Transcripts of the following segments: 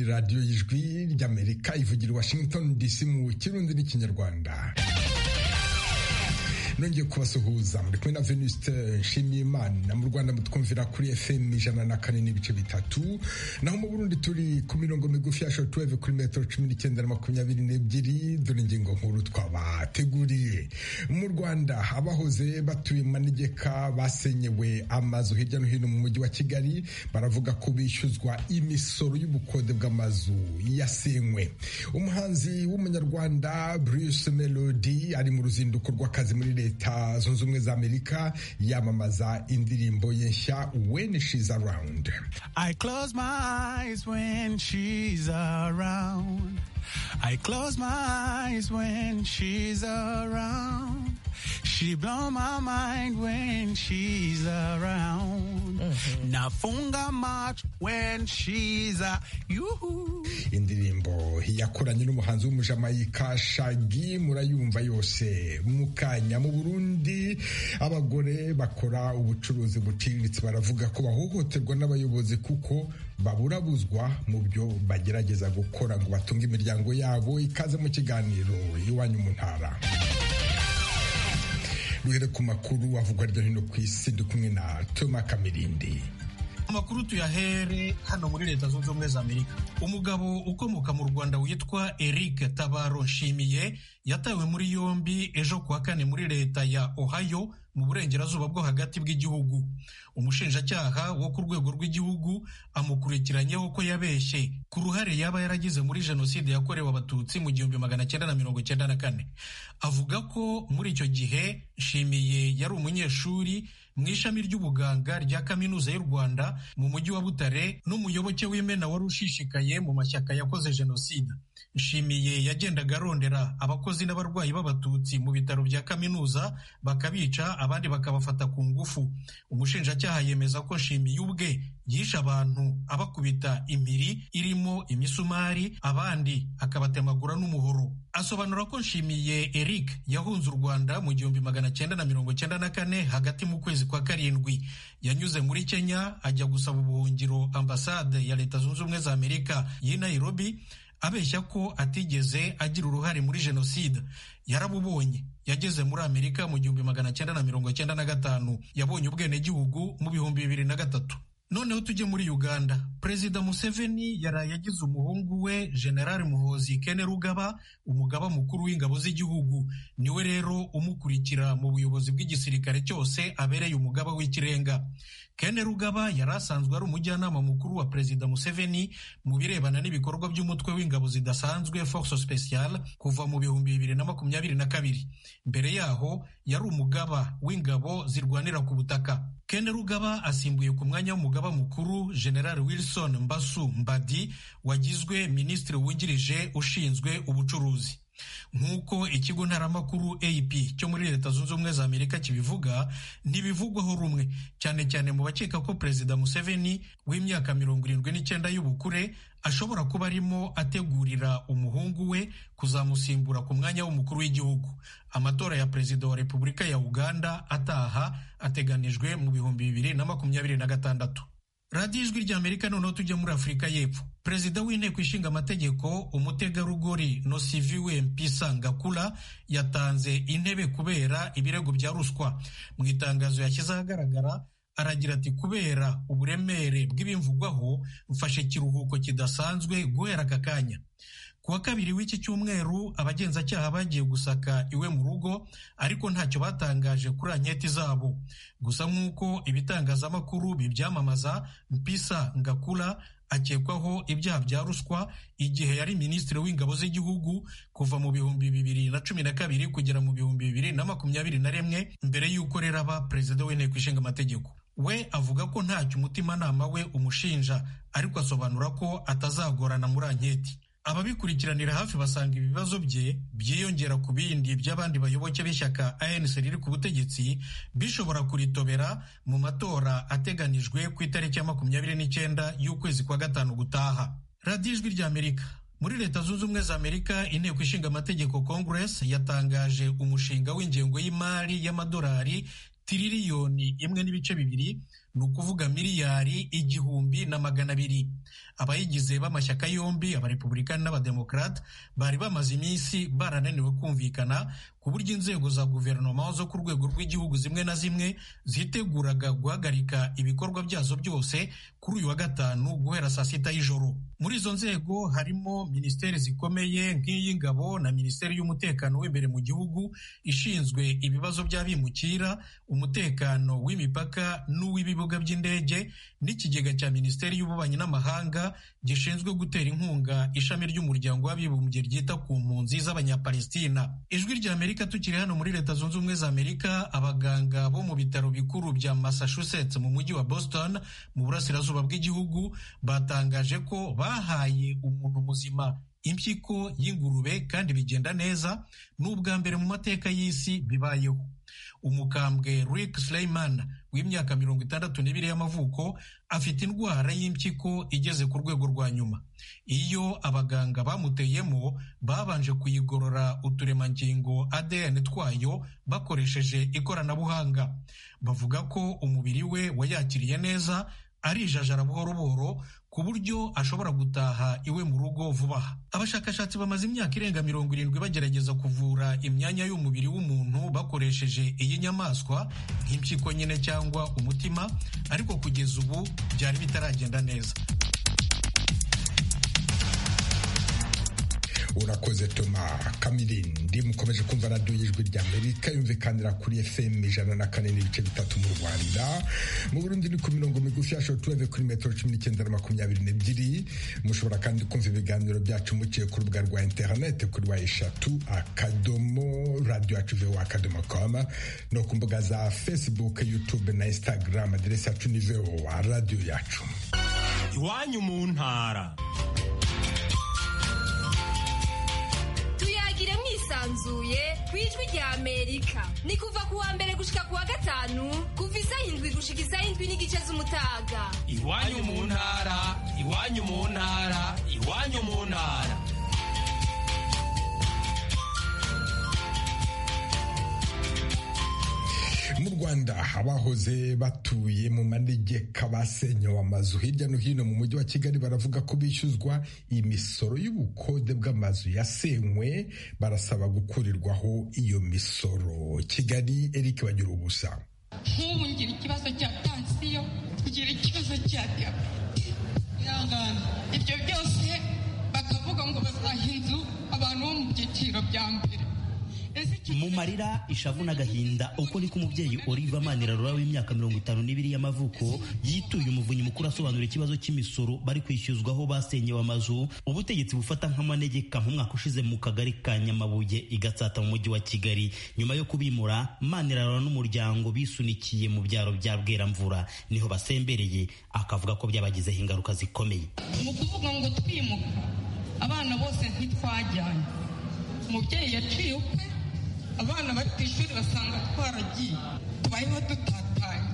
radiyo y'ijwi ry'amerika ivugira washington dc mu kirundi n'ikinyarwanda nongeye kubasuhuza muri kumwe na venuste nshimiyimana mu rwanda mutwumvira kuri fm ijana na kane n'ibice bitatu naho mu burundi turi ku mirongo migufi ya shotuweve kuri metero cumi n'icyenda na makumyabiri n'ebyiri dore ingingo nkuru twabateguriye mu rwanda abahoze batuye mu manegeka basenyewe amazu hirya no hino mu mujyi wa kigali baravuga ko bishyuzwa imisoro y'ubukode bw'amazu yasenywe umuhanzi w'umunyarwanda bruce melody ari mu ruzinduko rw'akazi muri leta leta zunze ubumwe za amerika yamamaza indirimbo ye nshya when she's around i close my eyes when she's around i close my eyes when she's around she blow my mind when she's around mm -hmm. nafunga much when she's a yuhu indirimbo yakoranye n'umuhanzi w'umujamayika shagi murayumva yose mukanya mu burundi abagore bakora ubucuruzi buciriritse baravuga ko bahohoterwa n'abayobozi kuko baburabuzwa mu byo bagerageza gukora ngo batunge imiryango yabo ikaze mu kiganiro iwanyu mu ntara duhere ku makuru avugwa hirya no hino ku isi ndi kumwe na toma kamirindi amakuru tuyahere hano muri leta zunze ubumwe za amerika umugabo ukomoka mu rwanda witwa eric tabaro nshimiye yatawe muri yombi ejo kuwa kane muri leta ya ohio mu burengerazuba bwo hagati bw'igihugu umushinjacyaha wo ku rwego rw'igihugu amukurikiranyeho ko yabeshye ku ruhare yaba yaragize muri jenoside yakorewe abatutsi mu gihumbi magana cyenda na mirongo cyenda na kane avuga ko muri icyo gihe nshimiye yari umunyeshuri mu ishami ry'ubuganga rya kaminuza y'u rwanda mu mujyi wa butare n'umuyoboke w'imena wari ushishikaye mu mashyaka yakoze jenoside nshimiye yagendaga arondera abakozi n'abarwayi b'abatutsi mu bitaro bya kaminuza bakabica abandi bakabafata ku ngufu umushinjacyaha yemeza ko nshimiye ubwe yishe abantu abakubita impiri irimo imisumari abandi akabatemagura n'umuhoro asobanura ko nshimiye eric yahunze u rwanda mu gihumbi magana cyenda na mirongo cyenda na kane hagati mu kwezi kwa karindwi yanyuze muri kenya ajya gusaba ubuhungiro ambasade ya leta zunze ubumwe za amerika y'i nairobi abeshya ko atigeze agira uruhare muri jenoside yarabubonye yageze muri amerika mu gihumbi magana cyenda na mirongo cyenda na gatanu yabonye ubwenegihugu mu bihumbi bibiri na gatatu noneho tujye muri uganda perezida museveni yaraye agize umuhungu we general muhozi kene rugaba umugaba mukuru w'ingabo z'igihugu niwe rero umukurikira mu buyobozi bw'igisirikare cyose abereye umugaba w'ikirenga kene rugaba yari asanzwe ari umujyanama mukuru wa perezida museveni mu birebana n'ibikorwa by'umutwe w'ingabo zidasanzwe force special kuva mu bihumbi bibiri na makumyabiri na kabiri mbere yaho yari umugaba w'ingabo zirwanira ku butaka kene rugaba asimbuye ku mwanya w'umugaba mukuru general wilson mbasu mbadi wagizwe minisitiri wungirije ushinzwe ubucuruzi nk'uko ikigo ntaramakuru AP cyo muri leta zunze ubumwe za amerika kibivuga ntibivugwaho rumwe cyane cyane mu bakeka ko perezida museveni w'imyaka mirongo irindwi n'icyenda y'ubukure ashobora kuba arimo ategurira umuhungu we kuzamusimbura ku mwanya w'umukuru w'igihugu amatora ya perezida wa repubulika ya uganda ataha ateganijwe mu bihumbi bibiri na makumyabiri na gatandatu radiyo ijwi ry'amerika noneho tujya muri afurika y'epfo perezida w'inteko ishinga amategeko umutegarugori nosiviwe mpisa ngakula yatanze intebe kubera ibirego bya ruswa mu itangazo yashyize ahagaragara aragira ati kubera uburemere bw'ibimvugwaho mfashe ikiruhuko kidasanzwe guhera aka kanya ku wa kabiri w'iki cyumweru abagenzacyaha bagiye gusaka iwe mu rugo ariko ntacyo batangaje kuri anketi zabo gusa nk'uko ibitangazamakuru bibyamamaza mpisa ngakura akekwaho ibyaha bya ruswa igihe yari minisitiri w'ingabo z'igihugu kuva mu bihumbi bibiri na cumi na kabiri kugera mu bihumbi bibiri na makumyabiri na rimwe mbere y'uko rero aba perezida w'inteko ishinga amategeko we avuga ko ntacyo umutimanama we umushinja ariko asobanura ko atazagorana muri anketi ababikurikiranira hafi basanga ibibazo bye byiyongera ku bindi by'abandi bayoboke b'ishyaka ANC riri ku butegetsi bishobora kuritobera mu matora ateganijwe ku itariki ya makumyabiri n'icyenda y'ukwezi kwa gatanu gutaha radiyo ijwi ry'amerika muri leta zunze ubumwe za amerika inteko ishinga amategeko congress yatangaje umushinga w'ingengo y'imari y'amadolari tiririyoni imwe n'ibice bibiri ni ukuvuga miliyari igihumbi na magana abiri abayigize b'amashyaka yombi abarepublikani n'abademokarate bari bamaze iminsi barananiwe kumvikana ku buryo inzego za guverinoma zo ku rwego rw'igihugu zimwe na zimwe ziteguraga guhagarika ibikorwa byazo byose kuri uyu wa gatanu guhera saa sita y'ijoro muri izo nzego harimo minisiteri zikomeye nk'iy'ingabo na minisiteri y'umutekano w'imbere mu gihugu ishinzwe ibibazo by'abimukira umutekano w'imipaka n'uw'ibibuga by'indege n'ikigega cya minisiteri y'ububanyi n'amahanga gishinzwe gutera inkunga ishami ry'umuryango w'abibumbye ryita ku mpunzi z'abanyapalestina ijwi ry'amerika tukiri hano muri leta zunze ubumwe za amerika abaganga bo mu bitaro bikuru bya massachusetts mu mujyi wa boston mu burasirazuba bw'igihugu batangaje ko bahaye umuntu muzima impyiko y'ingurube kandi bigenda neza ni ubwa mbere mu mateka y'isi bibayeho umukambwe Rick Sleiman w'imyaka mirongo itandatu n'ibiri y'amavuko afite indwara y'impyiko igeze ku rwego rwa nyuma iyo abaganga bamuteyemo babanje kuyigorora uturemangingo ADN twayo bakoresheje ikoranabuhanga bavuga ko umubiri we wayakiriye neza arijajara buhoro buhoro ku buryo ashobora gutaha iwe mu rugo vuba aha abashakashatsi bamaze imyaka irenga mirongo irindwi bagerageza kuvura imyanya y'umubiri w'umuntu bakoresheje iyi nyamaswa nk'impyiko nyine cyangwa umutima ariko kugeza ubu byari bitaragenda neza urakoze toma kamirindi mukomeje kumva radiyo y'ijwi rya amerika yumvikanira kuri fm ijana na kane n'ibice bitatu mu rwanda mu burundi ni ku mirongo migufi ya shotuweve kuri metero cumi n'icyenda na makumyabiri n'ebyiri mushobora kandi kumva ibiganiro byacu muciye ku rubuga rwa interinete kuri wa eshatu akadomo radiyo yacu vewa akadomo koma no ku mbuga za facebook youtube na instagram aderesi yacu ni vewa radiyo yacu iwanyu mu ntara yisanzuye ku ijwi rya amerika ni kuva ku wa mbere gushika ku wa gatanu kuva isaha indwi gushika isaha indwi n'igice z'umutaga iwanyu mu ntara iwanyu mu ntara iwanyu mu ntara mu rwanda abahoze batuye mu manegeka basenyewe amazu hirya no hino mu mujyi wa kigali baravuga ko bishyuzwa imisoro y'ubukode bw'amazu yasenywe barasaba gukurirwaho iyo misoro kigali eric bagira ubusa nk'ubu ngira ikibazo cya pansiyo ngira ikibazo cya ihangane ibyo byose bakavuga ngo bazaha inzu abantu bo mu byiciro bya mbere mu marira ishavu n'agahinda uko niko umubyeyi Oliva Manirarora w'imyaka mirongo itanu n'ibiri y'amavuko yituye umuvunyi mukuru asobanura ikibazo cy'imisoro bari kwishyuzwaho basenyewe amazu ubutegetsi bufata nk'amanegeka nk'umwaka ushize mu kagari ka Nyamabuye igatsata mu mujyi wa Kigali nyuma yo kubimura Manirarora n'umuryango bisunikiye mu byaro bya Bweramvura niho basembereye akavuga ko byabagizeho ingaruka zikomeye mu kuvuga ngo twimuka abana bose ntitwajyanye umubyeyi yaciye ukwe abana bari ku ishuri basanga twaragiye tubayeho dutatanye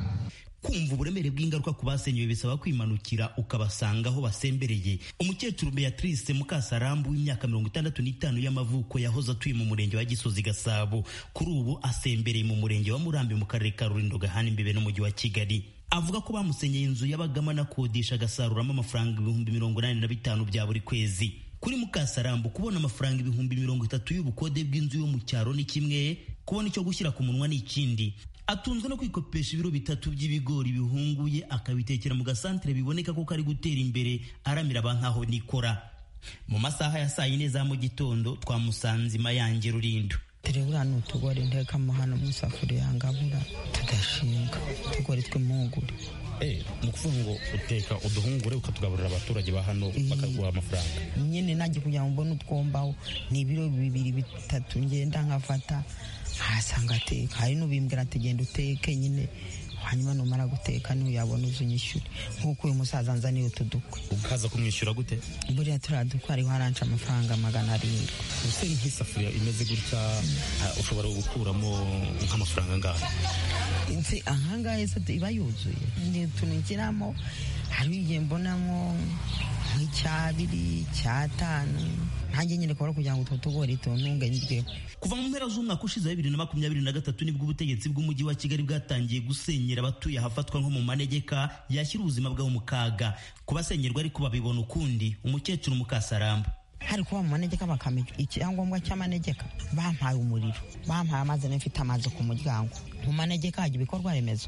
kumva uburemere bw'ingaruka ku basenyewe bisaba kwimanukira ukabasanga aho basembereye umukecuru beatrice mukasarambu w'imyaka mirongo itandatu n'itanu y'amavuko yahoze atuye mu murenge wa gisozi gasabo kuri ubu asembereye mu murenge wa murambi mu karere ka rurindo gahana imbere n'umujyi wa kigali avuga ko bamusenyeye inzu y'abagamo anakodesha agasaruramo amafaranga ibihumbi mirongo inani na bitanu bya buri kwezi kuri mukasarambu kubona amafaranga ibihumbi mirongo itatu y'ubukode bw'inzu yo mu cyaro ni kimwe kubona icyo gushyira ku munwa ni ikindi atunzwe no kwikopesha ibiro bitatu by'ibigori bihunguye akabitekera mu gasantere biboneka ko kari gutera imbere aramira ba nkaho nikora mu masaha ya saa yine za mu gitondo twamusanze mayange rurindo turebura ni utugori nteka hano mu isafuriya ngabura tugashinga utugori tw'impungure ni ukuvuga ngo uteka uduhungure ukatugaburira abaturage ba hano bakaguha amafaranga nyine nanjye kugira ngo mbone utwombaho ni ibiro bibiri bitatu ngenda nkafata nkahasanga ateka hari n'ubimbwira ati genda uteke nyine hanyuma numara guteka niyo yabona uzi unyishyure nk'uko uyu musaza nzaniye utu dukwe ukaza kumwishyura gute buriya turiya dukwe hariho haranca amafaranga magana arindwi ubuse nk'isafuriya imeze gutya ushobora gukuramo nk'amafaranga angahe nzi ahangaha yose iba yuzuye ni utuntu ngeramo hari igihe mbonamo nk'icyabiri icyatanu nkanjye nyine kubara kugira ngo utwo tugori tuntunge ndyeho kuva mu mpera z'umwaka ushize wa bibiri na makumyabiri na gatatu nibwo ubutegetsi bw'umujyi wa kigali bwatangiye gusenyera abatuye ahafatwa nko mu manegeka yashyira ubuzima bwabo mu kaga kubasenyerwa ariko babibona ukundi umukecuru mukasarambu hari kuba mu manegeka bakamenya icyangombwa cy'amanegeka bampaye umuriro bampaye amazi nayo mfite amazi ku muryango mu manegeka hajya ibikorwa remezo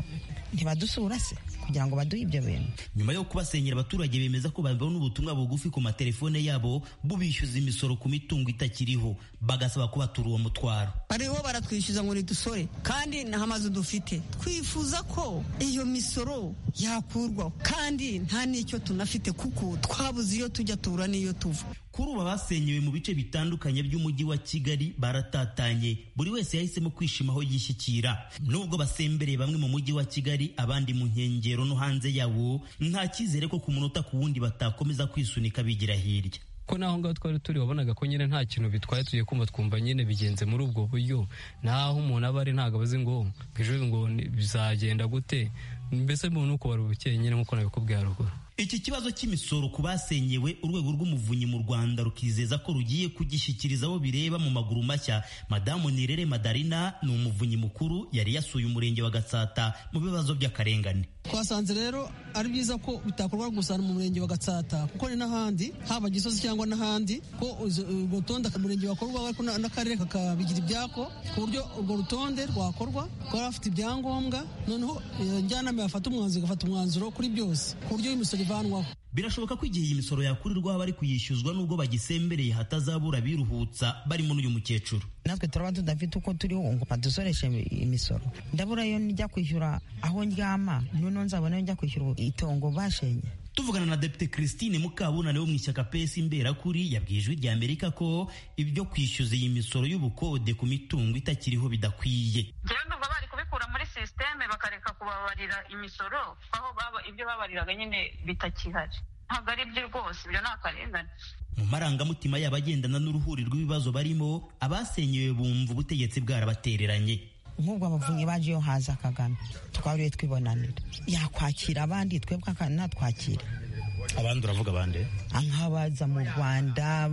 ntibadusura se kugira ngo baduhe ibyo bintu nyuma yo kubasenyera abaturage bemeza ko babibona ubutumwa bugufi ku matelefone yabo bubishyuza imisoro ku mitungo itakiriho bagasaba ko batura uwo mutwaro bariho baratwishyuza ngo nidusore kandi nta amazu dufite twifuza ko iyo misoro yakurwaho kandi nta n'icyo tunafite kuko twabuze iyo tujya tubura n'iyo tuva kuri ubu abasenyewe mu bice bitandukanye by'umujyi wa kigali baratatanye buri wese yahisemo kwishima aho yishyikira nubwo basembereye bamwe mu mujyi wa kigali abandi mu nkengero no hanze yawo nta cyizere ko ku munota ku wundi batakomeza kwisunika bigira hirya ko naho ngaho twari turi wabonaga ko nyine nta kintu bitwaye tugiye kumva twumva nyine bigenze muri ubwo buryo naho umuntu aba ari ntabwo abazi ngo ejo ngo bizagenda gute mbese umuntu uko wari ubukeye nyine nk'uko nabikubwiye haruguru iki kibazo cy'imisoro ku basenyewe urwego rw'umuvunyi mu rwanda rukizeza ko rugiye kugishyikiriza abo bireba mu maguru mashya madamu nirere madarina ni umuvunyi mukuru yari yasuye umurenge wa gatsata mu bibazo by'akarengane twasanze rero ari byiza ko bitakorwa gusa mu murenge wa gatsata kuko ni n'ahandi haba gisozi cyangwa n'ahandi ko urwo rutonde umurenge wakorwa ariko n'akarere kakabigira ibyako ku buryo urwo rutonde rwakorwa rwari afite ibyangombwa noneho njyanama yafata umwanzuro igafata umwanzuro kuri byose ku buryo imisoro ivanwaho birashoboka ko igihe iyi misoro yakurirwaho abari kuyishyuzwa nubwo bagisembereye hatazabura biruhutsa barimo n'uyu mukecuru natwe turaba tudafite uko turiho ngo badusoreshe imisoro ndabura iyo njya kwishyura aho ndyama noneho nzabona iyo njya kwishyura itongo bashenye tuvugana na depite christine mukabunane wo mu ishyaka pesi imberakuri yabwiye ijwi rya amerika ko ibyo kwishyuza iyi misoro y'ubukode ku mitungo itakiriho bidakwiye kubikura muri sisiteme bakareka kubabarira imisoro aho baba ibyo babariraga nyine bitakihari ntabwo ari byo rwose ibyo ni akarengane mu marangamutima yabo agendana n'uruhuri rw'ibibazo barimo abasenyewe bumva ubutegetsi bwarabatereranye nk'ubwo abavunyi baje iyo haza kagame twariwe twibonanira yakwakira abandi twebwe natwakira abandi uravuga abandi nk'abaza mu rwanda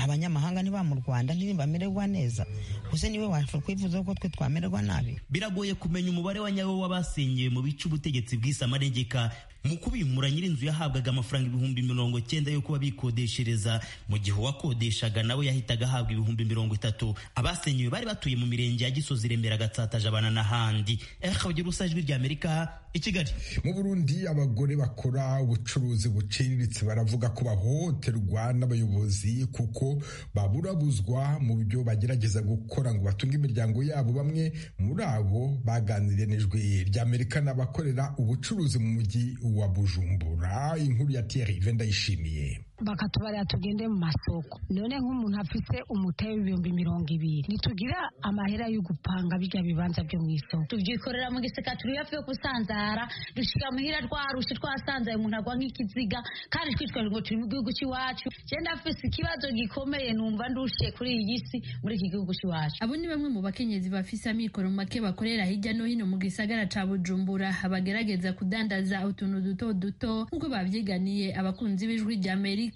abanyamahanga niba mu rwanda ntibamererwa neza gusa niwe washobora kwifuza ko twe twamererwa nabi biragoye kumenya umubare wa nyawo w'abasenyewe mu bice ubutegetsi bw'isi amanegeka mu kubimura nyir'inzu yahabwaga amafaranga ibihumbi mirongo cyenda yo kuba bikodeshereza mu gihe uwakodeshaga nawe yahitaga ahabwa ibihumbi mirongo itatu abasenyewe bari batuye mu mirenge ya gisozi remera gatsata jabana n'ahandi ekabagira usa ijwi ry'amerika i kigali mu burundi abagore bakora ubucuruzi buciriritse baravuga ko bahohoterwa n'abayobozi kuko baburabuzwa mu byo bagerageza gukora ngo batunge imiryango yabo bamwe muri abo baganiriye n'ijwi ry'amerika n'abakorera ubucuruzi mu mujyi wa bujumbura inkuru ya tiyeri venda yishimiye bakatubarira tugende mu masoko none nk'umuntu afite umutahe w'ibihumbi mirongo ibiri ntitugira amahera yo gupanga bijya bibanza byo mu isoko tubyikorera mu giseka turi hafi yo gusanzara dushira muhira rwarushe twasanzaye umuntu agwa nk'ikiziga kandi twitwaje ngo turi mu gihugu cy'iwacu genda afite ikibazo gikomeye numva ndushiye kuri iyi si muri iki gihugu cy'iwacu abo ni bamwe mu bakenyezi bafise amikoro make bakorera hirya no hino mu gisagara ca bujumbura bagerageza kudandaza utuntu duto duto nk'uko bavyiganiye abakunzi b'ijwi rya amerika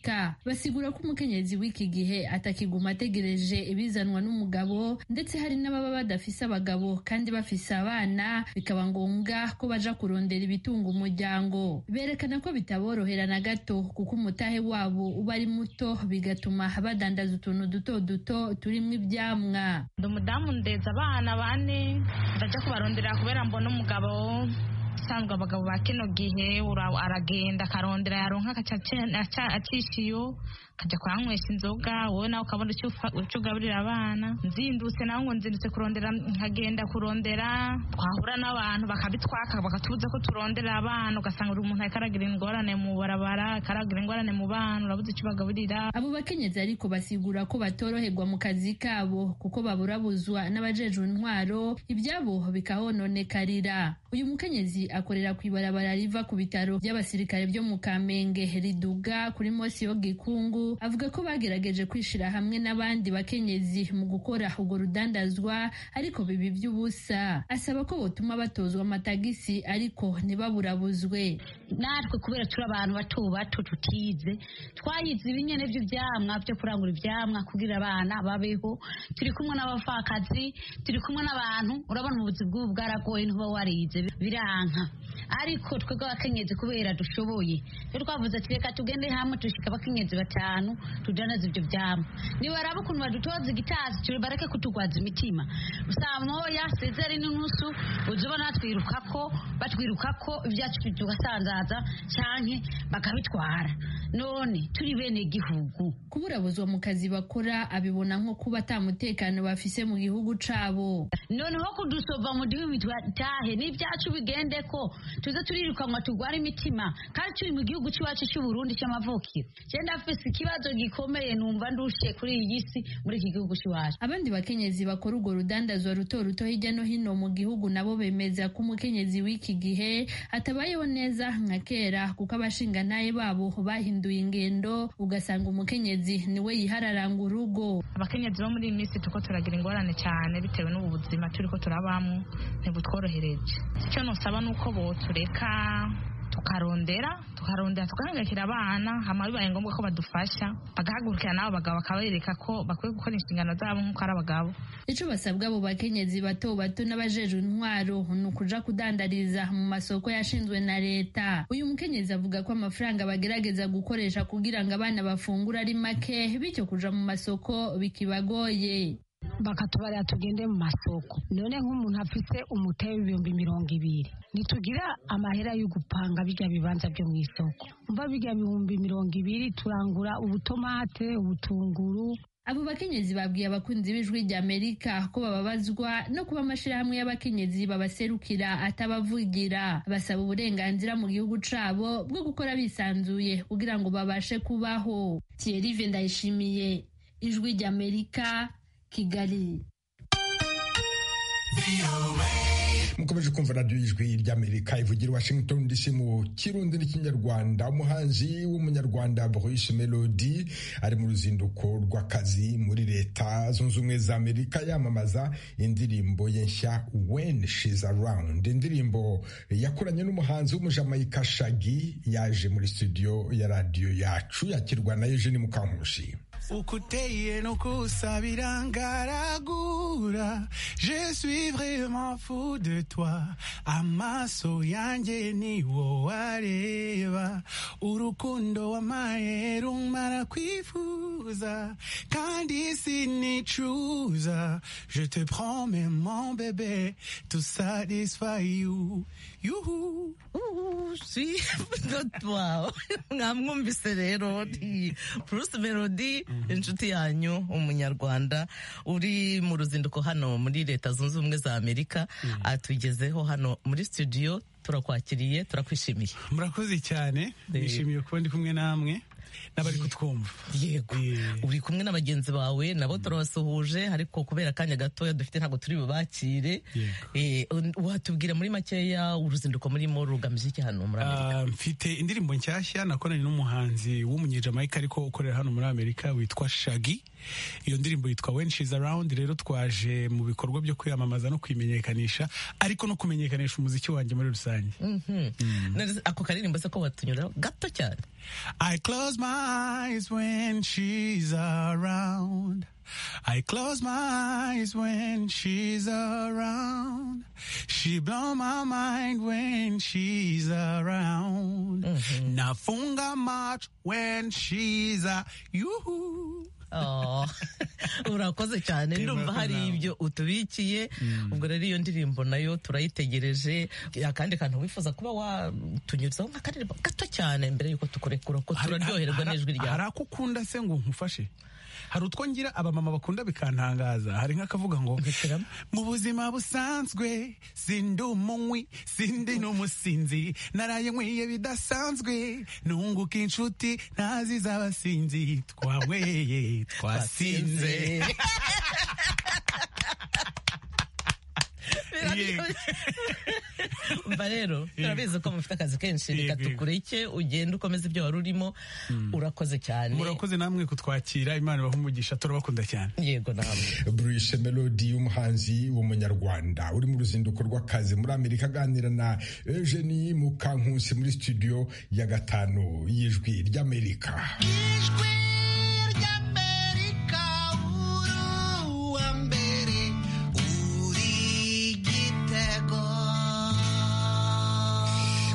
basigura ko umukenyezi w'iki gihe atakiguma ategereje ibizanwa n'umugabo ndetse hari n'ababa badafise abagabo kandi bafise abana bikaba ngombwa ko baja kurondera ibitunga umuryango berekana ko bitaborohera na gato kuko umutahe wabo uba ari muto bigatuma badandaza utuntu duto duto turimo ibyamwa ndi umudamu ndeza abana bane ndaja kubarondera kubera mbona umugabo usanzwe abagabo ba kino gihe aragenda akarondera yaronka acishiyo akajya kuhanywesha inzoga wowe nawe ukabona icyo ugaburira abana nzindutse nawe ngo nzindutse kurondera nkagenda kurondera twahura n'abantu bakabitwaka bakatubuza ko turondera abana ugasanga buri muntu akaragira ingorane mu barabara akaragira ingorane mu bana urabuze icyo bagaburira abo bakenyezi ariko basigura ko batoroherwa mu kazi kabo kuko baburabuzwa n'abajejwe intwaro ibyabo bikahononekarira uyu mukenyezi akorera ku ibarabara riva ku bitaro by'abasirikare byo mu kamenge riduga kuri mosi yo gikungu Bukavu avuga ko bagerageje kwishyira hamwe n'abandi bakenyezi mu gukora urwo rudandazwa ariko bibi by'ubusa asaba ko botuma batozwa amatagisi ariko ntibaburabuzwe natwe kubera turi abantu bato bato tutize twayize ibinyene by'ibyamwa byo kurangura ibyamwa kugira abana babeho turi kumwe n'abapfakazi turi kumwe n'abantu urabona ubuzi bw'ubu bwaragoye ntuba warize biranka ariko twebwe abakenyezi kubera dushoboye rero twavuze ati reka tugende hamwe dushika abakenyezi batanu tudanaze ibyo byamwa nibaraba ukuntu badutoza igitazi turi bareke kutugwaza imitima saa moya sezeri n'inusu uje ubona twiruka ko batwiruka ko ibyacu tugasanzaza canke bakabitwara none turi bene gihugu kuburabuzwa mu kazi bakora abibona nko kuba atamutekano bafise mu gihugu cabo noneho kudusova mu gihugu tahe n'ibyacu bigende ko tuze turirukanwa turwara imitima kandi turi mu gihugu cy'iwacu cy'uburundi cy'amavukiro cyenda afise ikibazo gikomeye numva ndushe kuri iyi si muri iki gihugu cy'iwacu abandi bakenyezi bakora urwo rudandazwa ruto ruto hirya no hino mu gihugu nabo bemeza ko umukenyezi w'iki gihe atabayeho neza nka kera kuko abashinganaye babo bahinduye ingendo ugasanga umukenyezi niwe yihararanga urugo abakenyezi bo muri iyi minsi turiko turagira ingorane cyane bitewe n'ubu buzima turiko turabamo ntibutworohereje icyo nosaba ni uko botureka tukarondera tukarondera tugahangayikira abana hama bibaye ngombwa ko badufasha bagahagurukira n'abo bagabo bakabereka ko bakwiye gukora inshingano zabo nk'uko ari abagabo icyo basabwa abo bakenyezi bato bato n'abajejwe intwaro ni ukuja kudandariza mu masoko yashinzwe na leta uyu mukenyezi avuga ko amafaranga bagerageza gukoresha kugira ngo abana bafungura ari make bityo kuja mu masoko bikibagoye bakatubarira tugende mu masoko none nk'umuntu afite umutari w'ibihumbi mirongo ibiri ntitugira amahera yo gupanga bijya bibanza byo mu isoko mva bijya bihumbi mirongo ibiri turangura ubutomate ubutunguru abo bakenyezi babwiye abakunzi b'ijwi ry'amerika ko bababazwa no kuba amashyirahamwe y'abakenyezi babaserukira atabavugira basaba uburenganzira mu gihugu cabo bwo gukora bisanzuye kugira ngo babashe kubaho thierry ndayishimiye ijwi ry'amerika kigali mukomeje kumva radiyo y'ijwi ry'amerika ivugira i washington dc mu kirundi n'ikinyarwanda umuhanzi w'umunyarwanda Bruce melody ari mu ruzinduko rw'akazi muri leta zunze ubumwe za amerika yamamaza indirimbo ye nshya when she's around indirimbo yakoranye n'umuhanzi w'umujamayika shagi yaje muri studio ya radiyo yacu yakirwa na eugene mukankushi ukuteye no kusabira ngaragura je suis vraiment fou de toi amaso yanjye ni wo wareba urukundo wamaye rumara kwifuza kandi sinicuza je te promets mon bébé to satisfy you yuhu si wow mwamwumvise rero ni Bruce Melody inshuti yanyu umunyarwanda uri mu ruzinduko hano muri leta zunze ubumwe za amerika atugezeho hano muri studio turakwakiriye turakwishimiye murakoze cyane nishimiye kuba ndi kumwe namwe n'abari kutwumva yego uri kumwe na bagenzi bawe nabo turabasuhuje ariko kubera akanya gatoya dufite ntabwo turi bubakire watubwira muri makeya uruzinduko murimo rugamije iki hano muri amerika mfite indirimbo nshyashya nakoranye n'umuhanzi w'umunyejamayika ariko ukorera hano muri amerika witwa shagi iyo ndirimbo yitwa when she's around rero twaje mu bikorwa byo kwiyamamaza no kwimenyekanisha ariko no kumenyekanisha umuziki wanjye muri rusange ako karirimbo se ko watunyura gato cyane I close my eyes when she's around. I close my eyes when she's around. She blow my mind when she's around. Nafunga much when she's a you. urakoze cyane ndumva hari ibyo utubikiye ubwo rero iyo ndirimbo nayo turayitegereje akandi kantu wifuza kuba watunyuzaho nk'akaririmbo gato cyane mbere y'uko tukurekura ko turaryoherwa n'ijwi ryawe hari ako ukunda se ngo nkufashe hari utwo ngira abamama bakunda bikantangaza hari nk'akavuga ngo mu buzima busanzwe sindi umunywi sindi n'umusinzi naraye nkwiye bidasanzwe nunguka inshuti ntazi z'abasinzi twaweye twasinze umva rero turabizi ko mufite akazi kenshi reka tukureke ugenda ukomeza ibyo wari urimo urakoze cyane murakoze namwe kutwakira imana ibaha umugisha turabakunda cyane yego namwe bruce melody y'umuhanzi w'umunyarwanda uri mu ruzinduko rw'akazi muri amerika aganira na eugenie mukankusi muri studio ya gatanu y'ijwi ry'amerika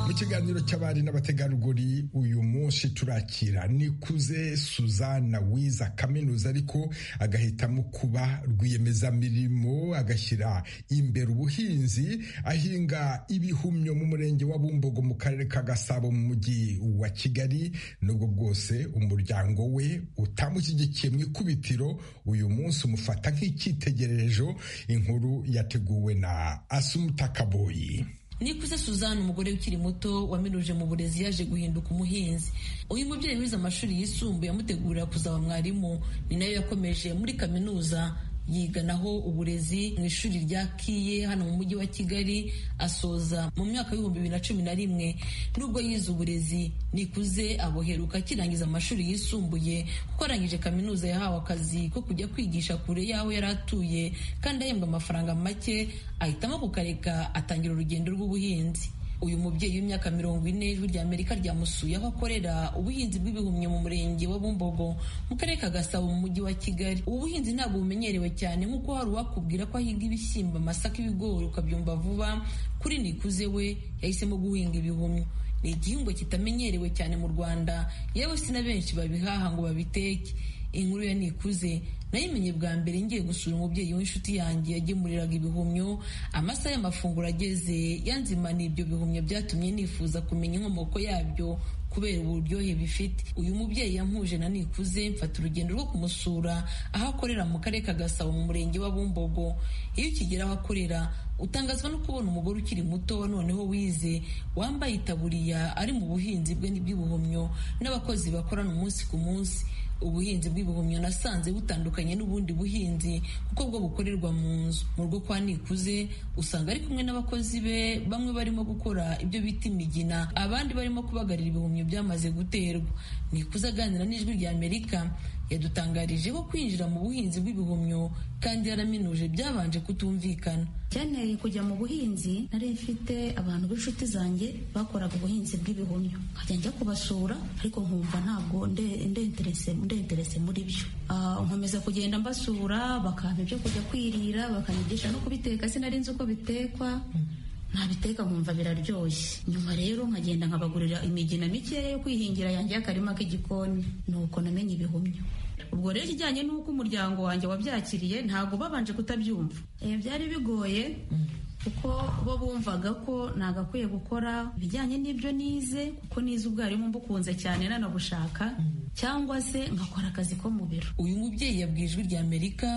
mu kiganiro cy'abari n'abategarugori uyu munsi turakira nikuze suzana wiza kaminuza ariko agahitamo kuba rwiyemezamirimo agashyira imbere ubuhinzi ahinga ibihumyo mu murenge wa bumbogo mu karere ka gasabo mu mujyi wa kigali nubwo bwose umuryango we utamushyigikiye mu ikubitiro uyu munsi umufata nk'icyitegererezo inkuru yateguwe na asumutakaboyi nikuze suzanne umugore ukiri muto wamiruje mu burezi yaje guhinduka umuhinzi uyu mubyeyi wize amashuri yisumbuye amutegurira kuzaba mwarimu ni nayo yakomeje muri kaminuza yiganaho uburezi mu ishuri rya kiye hano mu mujyi wa kigali asoza mu mwaka w'ibihumbi bibiri na cumi na rimwe nubwo yize uburezi nikuze aboheruka akirangiza amashuri yisumbuye kuko arangije kaminuza yahawe akazi ko kujya kwigisha kure y'aho yari atuye kandi ahembwa amafaranga make ahitamo kukareka atangira urugendo rw'ubuhinzi uyu mubyeyi w'imyaka mirongo ine ijwi rya amerika ryamusuye aho akorera ubuhinzi bw'ibihumyo mu murenge wa bumbogo mu karere ka gasabo mu mujyi wa kigali ubu buhinzi ntabwo bumenyerewe cyane nk'uko hari uwakubwira ko ahiga ibishyimbo amasaka ibigori ukabyumva vuba kuri nikuze we yahisemo guhinga ibihumyo ni igihingwa kitamenyerewe cyane mu rwanda yewe si na benshi babihaha ngo babiteke inkuru ya nikuze nayimenye bwa mbere ngiye gusura umubyeyi w'inshuti yanjye yagemuriraga ibihumyo amasaha y'amafunguro ageze yanzimana ibyo bihumyo byatumye nifuza kumenya inkomoko yabyo kubera uburyohe bifite uyu mubyeyi yampuje na nikuze mfata urugendo rwo kumusura aho akorera mu karere ka gasabo mu murenge wa bumbogo iyo ukigera aho akorera utangazwa no kubona umugore ukiri muto noneho wize wambaye itaburiya ari mu buhinzi bwe n'iby'ubuhumyo n'abakozi bakorana umunsi ku munsi ubuhinzi bw'ibihumyo nasanze butandukanye n'ubundi buhinzi kuko bwo bukorerwa mu nzu mu rugo kwa nikuze usanga ari kumwe n'abakozi be bamwe barimo gukora ibyo bita imigina abandi barimo kubagarira ibihumyo byamaze guterwa nikuze aganira n'ijwi rya amerika yadutangarije ko kwinjira mu buhinzi bw'ibihumyo kandi yaraminuje byabanje kutumvikana byanteye kujya mu buhinzi nari mfite abantu b'inshuti zanjye bakoraga ubuhinzi bw'ibihumyo nkajya njya kubasura ariko nkumva ntabwo ndenterese muri byo nkomeza kugenda mbasura bakampa ibyo kujya kwirira bakanyigisha no kubiteka sinari nzi uko bitekwa ntabiteka nkumva biraryoshye nyuma rero nkagenda nkabagurira imigina mikeya yo kwihingira yanjye y'akarima k'igikoni nuko namenye ibihumyo ubwo rero ikijyanye n'uko umuryango wanjye wabyakiriye ntabwo babanje kutabyumva byari bigoye kuko bo bumvaga ko nagakwiye gukora ibijyanye n'ibyo nize kuko nize ubwarimu mbukunze cyane nanabushaka cyangwa se nkakora akazi ko mu biro uyu mubyeyi yabwiye ijwi rya amerika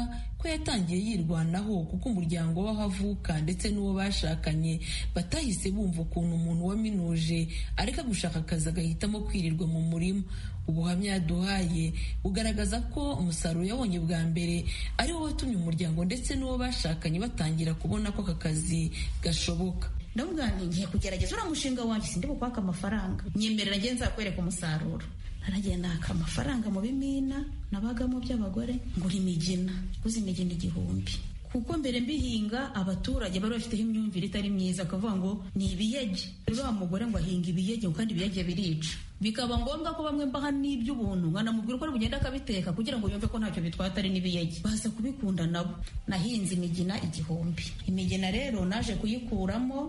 ko yatangiye yirwanaho kuko umuryango w'aho avuka ndetse n'uwo bashakanye batahise bumva ukuntu umuntu waminuje areka gushaka akazi agahitamo kwirirwa mu murima ubuhamya yaduhaye bugaragaza ko umusaruro yabonye bwa mbere ari wo watumye umuryango ndetse n'uwo bashakanye batangira kubona ko aka kazi gashoboka ndavuga nti ngiye kugerageza uriya mushinga wanjye sindi bukwaka amafaranga nyemerera nge nzakwereka umusaruro naragenda haka amafaranga mu bimina nabagamo by'abagore ngura imigina guza imigina igihumbi kuko mbere mbihinga abaturage bari bafiteho imyumvire itari myiza akavuga ngo ni ibiyege rero wa mugore ngo ahinga ibiyege kandi ibiyege birica bikaba ngombwa ko bamwe mbaha n'iby'ubuntu nkanamubwira uko bugenda akabiteka kugira ngo yumve ko ntacyo bitwata ari n'ibiyege baza kubikunda nabo nahinze imigina igihumbi imigina rero naje kuyikuramo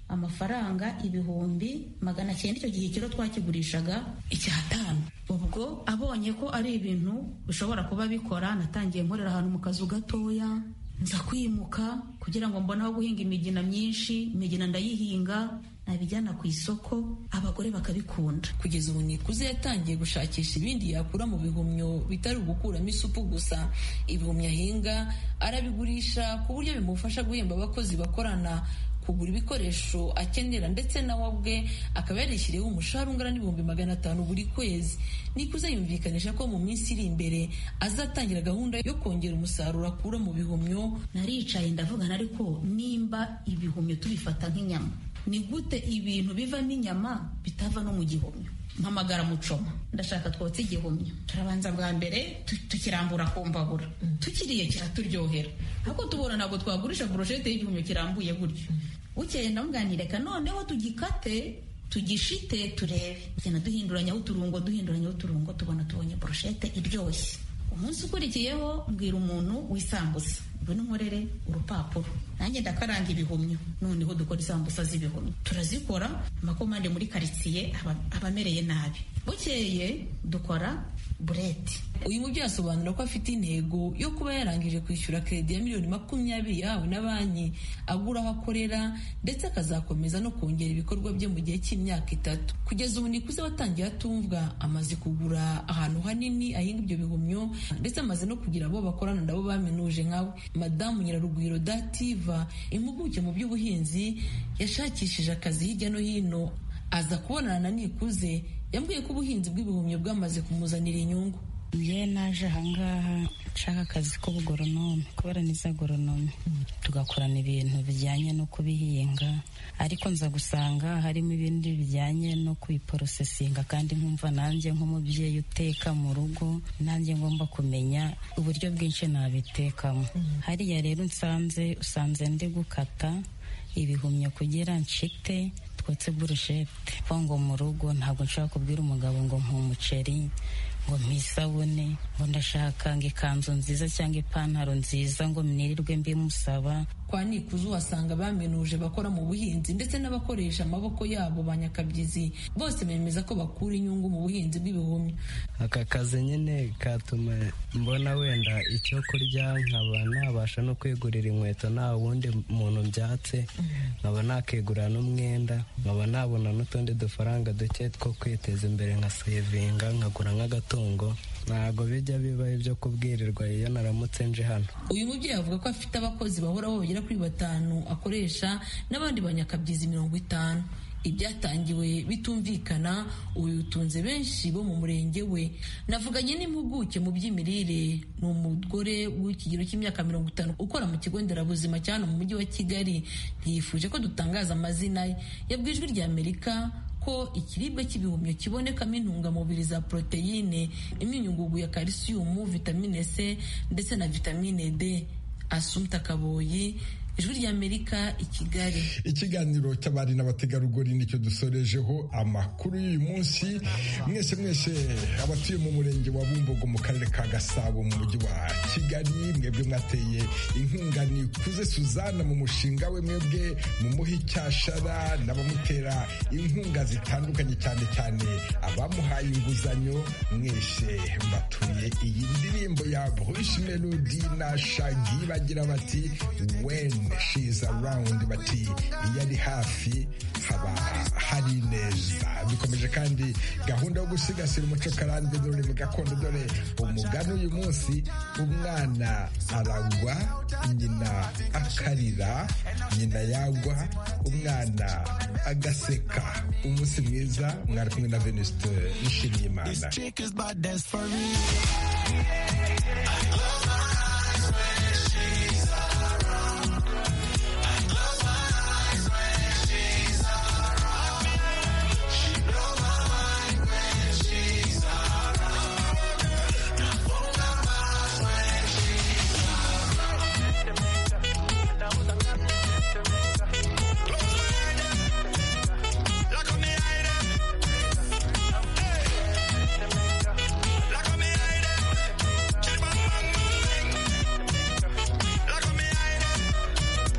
amafaranga ibihumbi magana cyenda icyo gihe kiro twakigurishaga icyatanu ubwo abonye ko ari ibintu bishobora kuba bikora natangiye nkorera ahantu mu kazu gatoya nza kwimuka kugira ngo mbone aho guhinga imigina myinshi imigina ndayihinga nabijyana ku isoko abagore bakabikunda kugeza ubu nikuze yatangiye gushakisha ibindi yakura mu bihumyo bitari ugukuramo isupu gusa ibihumyo ahinga arabigurisha ku buryo bimufasha guhemba abakozi bakorana kugura ibikoresho akenera ndetse nawe ubwe akaba yarishyiriyeho umushahara ungana n'ibihumbi magana atanu buri kwezi nikuze yumvikanisha ko mu minsi iri imbere azatangira gahunda yo kongera umusaruro akura mu bihumyo naricaye ndavugana ariko nimba ibihumyo tubifata nk'inyama ni gute ibintu bivamo inyama bitava no mu gihumyo mpamagara mucoma ndashaka twotse igihumyo turabanza bwa mbere tu- tukirambura ku mbabura tukiriye kiraturyohera ariko tubona ntabwo twagurisha burushete y'igihumyo kirambuye gutyo bukeye ndamwganireka noneho tugikate tugishite turebe tugenda duhinduranyaho uturungo duhinduranyaho uturungo tubona tubonye burushete iryoshye umunsi ukurikiyeho mbwira umuntu w'isambusa ngwino unkorere urupapuro nanjye ndakaranga ibihumyo noneho dukora isambusa z'ibihumyo turazikora amakomande muri karitsiye aba- aba amereye nabi bukeye dukora bureti uyu mubyeyi asobanura ko afite intego yo kuba yarangije kwishyura kredi ya miliyoni makumyabiri yahawe na banki agura aho akorera ndetse akazakomeza no kongera ibikorwa bye mu gihe cy'imyaka itatu kugeza ubu nikuze watangiye atumvwa amaze kugura ahantu hanini ahinga ibyo bihumyo ndetse amaze no kugira abo bakorana nabo baminuje nkawe madamu nyirarugwiro dativa impuguke mu by'ubuhinzi yashakishije akazi hirya no hino aza kubonana na nikuze yambwiye ko ubuhinzi bw'ibihumyo bwamaze kumuzanira inyungu njye naje ahangaha nshaka akazi k'ubugoronome kubera nize agoronome tugakorana ibintu bijyanye no kubihinga ariko nza gusanga harimo ibindi bijyanye no kubiporosesinga kandi nkumva nanjye nk'umubyeyi uteka mu rugo nanjye ngomba kumenya uburyo bwinshi nabitekamo hariya rero nsanze usanze ndi gukata ibihumyo kugira nshite twotse burushete kuko ngo mu rugo ntabwo nshobora kubwira umugabo ngo mpa umuceri ngo mpa isabune ngo ndashaka ngo ikanzu nziza cyangwa ipantaro nziza ngo mnirirwe mbimusaba kwa nikuzu wasanga baminuje bakora mu buhinzi ndetse n'abakoresha amaboko yabo ba nyakabyizi bose bemeza ko bakura inyungu mu buhinzi bw'ibihumyo aka kazi nyine katuma mbona wenda icyo kurya nkaba nabasha no kwigurira inkweto nta wundi muntu mbyatse nkaba nakigurira n'umwenda nkaba nabona n'utundi dufaranga duke two kwiteza imbere nka sevinga nkagura nk'agatungo ntabwo bijya biba ibyo kubwirirwa iyo naramutse nje hano uyu mubyeyi avuga ko afite abakozi bahoraho bagera kuri batanu akoresha n'abandi banyakabyizi mirongo itanu ibyatangiwe bitumvikana ubu bitunze benshi bo mu murenge we navuganye n'impuguke mu by'imirire ni umugore w'ikigero cy'imyaka mirongo itanu ukora mu kigo nderabuzima cya hano mu mujyi wa kigali ntiyifuje ko dutangaza amazina ye yabwiye ijwi rya amerika ko ikiribwa cy'ibihumyo kibonekamo intungamubiri za poroteyine imyunyungugu ya kalisiyumu vitamine c ndetse na vitamine d asumta kaboyi ijwi ry'amerika i kigali ikiganiro cy'abari n'abategarugori nicyo dusorejeho amakuru y'uyu munsi mwese mwese abatuye mu murenge wa bumbogo mu karere ka gasabo mu mujyi wa kigali mwebwe mwateye inkunga nikuze suzana mu mushinga we mwebwe mu muhe icyashara n'abamutera inkunga zitandukanye cyane cyane abamuhaye inguzanyo mwese mbatuye iyi ndirimbo ya bruce melody na shagi bagira bati when she's around bati iyo ari hafi haba hari neza bikomeje kandi gahunda yo gusigasira umuco karande n'ururimi gakondo dore umugani uyu munsi umwana aragwa nyina akarira nyina yagwa umwana agaseka umunsi mwiza mwari kumwe na venuste nishimiye imana Chick is bad, that's for real.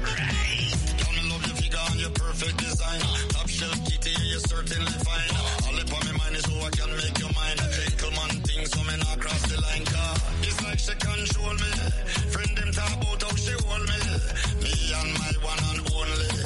Coming up your figure and your perfect design. Top shelf kitty, you're certainly fine. All up on my mind is who I can make your mind. Gentleman things so me not cross the line. Car. It's like she control me. Friend them talk about how she hold me. Me and my one and only.